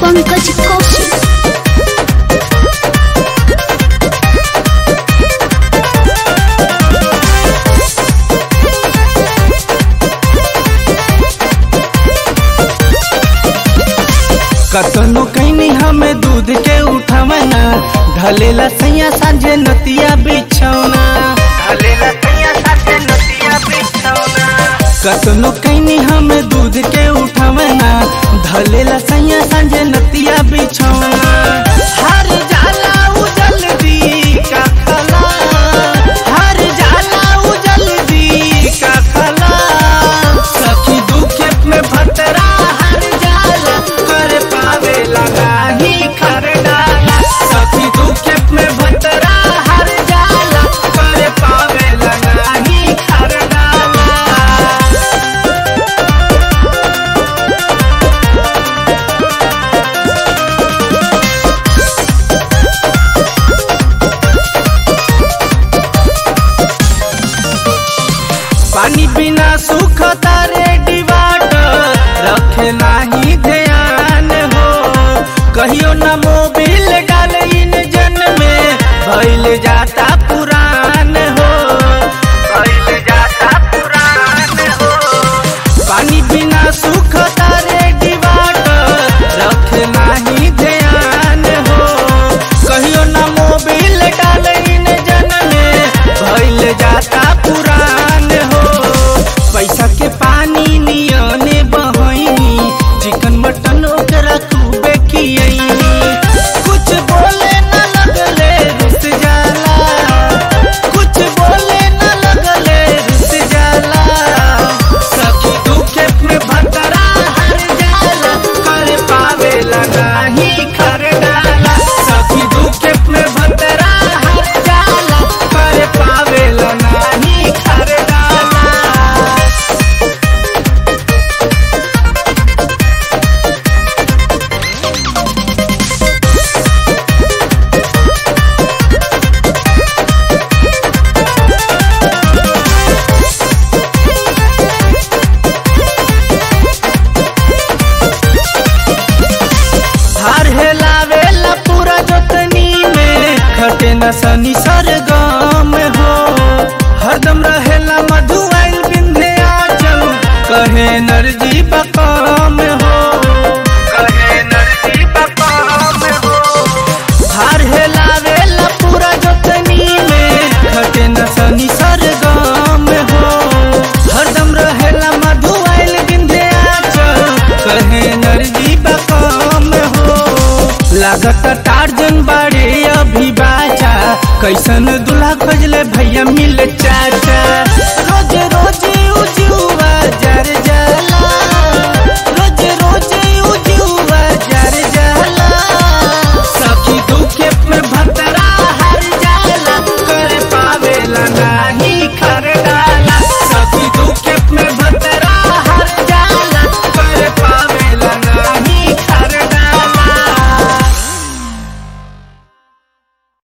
पंकज कौशिक कतनो कैनी हमें दूध के उठवना ढलेला सैया सांझे नतिया बिछौना ढलेला सैया सांझे नतिया बिछौना कतनो कैनी हमें दूध के उठवना ढलेला सैया सांझे नतिया बिछौना हर जाला उजल दी का खला हर जाला उजल दी का खला सखी दुखे में भतरा हर जाला कर पावे लगा ही कर डाला सखी दुखे में भतरा हर जाला कर पावे लगा ही कर डाला पानी बिना सुख तारे डिवाटर रखे नाही ध्यान हो कहियो न मोबिल डाल इंजन में भइल जाता पुरान हो भइल जाता पुरान हो पानी बिना सुख तारे डिवाटर रखे नाही ध्यान हो कहियो न मोबिल डाल इंजन में भइल जाता पुरान हो पैसा के पानी नियने बहनी चिकन मटन ओकरा खूबे खियनी कुछ बोले न लगले रुस जाला कुछ बोले न लगले रुस जाला सखी दुखे में भतरा हर जाला कर पावे लगा ही कर डाला सखी दुखे में भतरा हर जाला कर पावे लगा ही कर डाला हार हेलावेला पूरा जोतनी में खटे न सनी सरगम हो हरदम रहेला मधुआइल बिंधे आचल कहे नरजी बकम हो कहे नरजी बकम हो हार हेलावेला पूरा जोतनी में खटे न सनी सरगम हो हरदम रहेला मधुआइल बिंधे आचल कहे नरजी बकम हो लागत टार्जन बाड़े अभी बाचा कैसन दूल्हा खोजले भैया मिल चाचा